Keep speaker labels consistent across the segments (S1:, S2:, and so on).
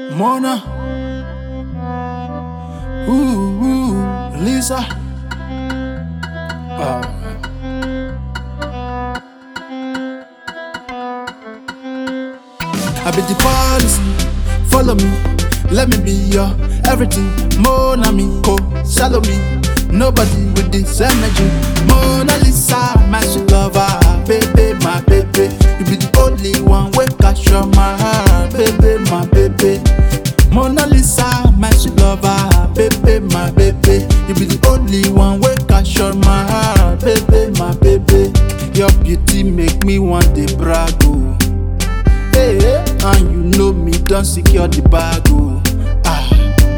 S1: Mona. Ooh, ooh, Lisa. Oh. I be the policy, follow me, let me be your everything. Mona me, co, shallow me, nobody with this energy. Mona Lisa, my sweet lover, baby, my baby. You be the only one wey capture my heart, baby, my baby. Mona Lisa, my sweet lover, baby, my baby. You be the only one wey capture my heart, baby, my baby. Your beauty make me want to brag, oh. Hey, and you know me don secure the bag oh. Ah,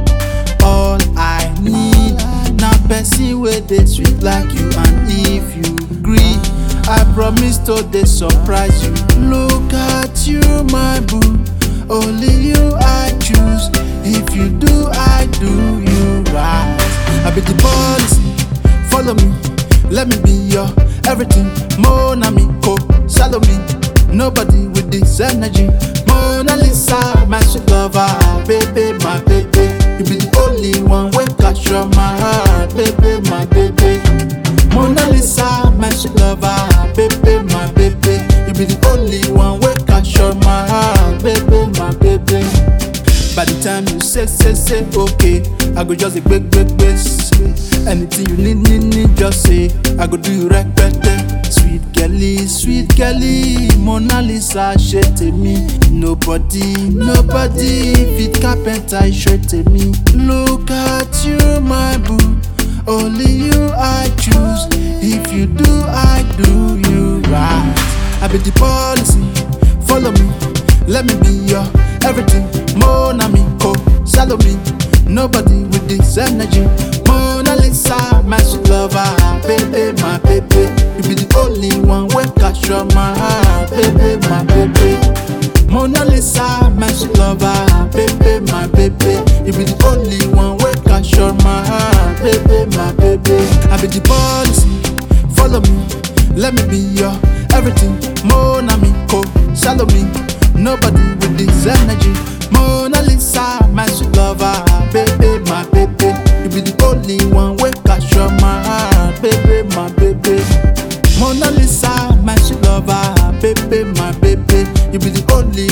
S1: all I need na person wey dey sweet like you and if you gree, I promise to dey surprise you. Look at you my boo, only you I choose. If you do, I do you right. I be the policy, follow me, let me be your everything. Mona me, co, shallow me. Nobody with this energy. Mona Lisa, my sweet lover, baby, my baby. You be the only one wey capture my heart, baby, my baby. Mona Lisa, my sweet lover, baby, my baby. You be the only one wey capture my heart, baby, my baby. By the time you say, say, say, okay, I go just a big, big, big. Anything you need, need, need, just say. I go do you right, better. Sweet Kelly, sweet Kelly, Mona Lisa, ṣe tèmi. Nobody, nobody fit carpenter ṣe tèmi. Look at you, my boo, only you I choose. If you do, I do you right. I be the policy, follow me, let me be your everything. Mona me, co, shallow me. Nobody with this energy. Mona Lisa, my sweet lover, baby, my baby. You be the only one wey capture my heart, baby, my baby. Mona Lisa, my sweet lover, baby, my baby. You be the only one wey capture my heart, baby, my baby. I be the policy, follow me, let me be your everything. Mona me, co, shallow me. Nobody with this energy. Mona Lisa, my sweet lover, baby, my baby. You be the only one wey capture my heart, baby, my baby. Mona Lisa, my sweet lover, baby, my baby. You be the only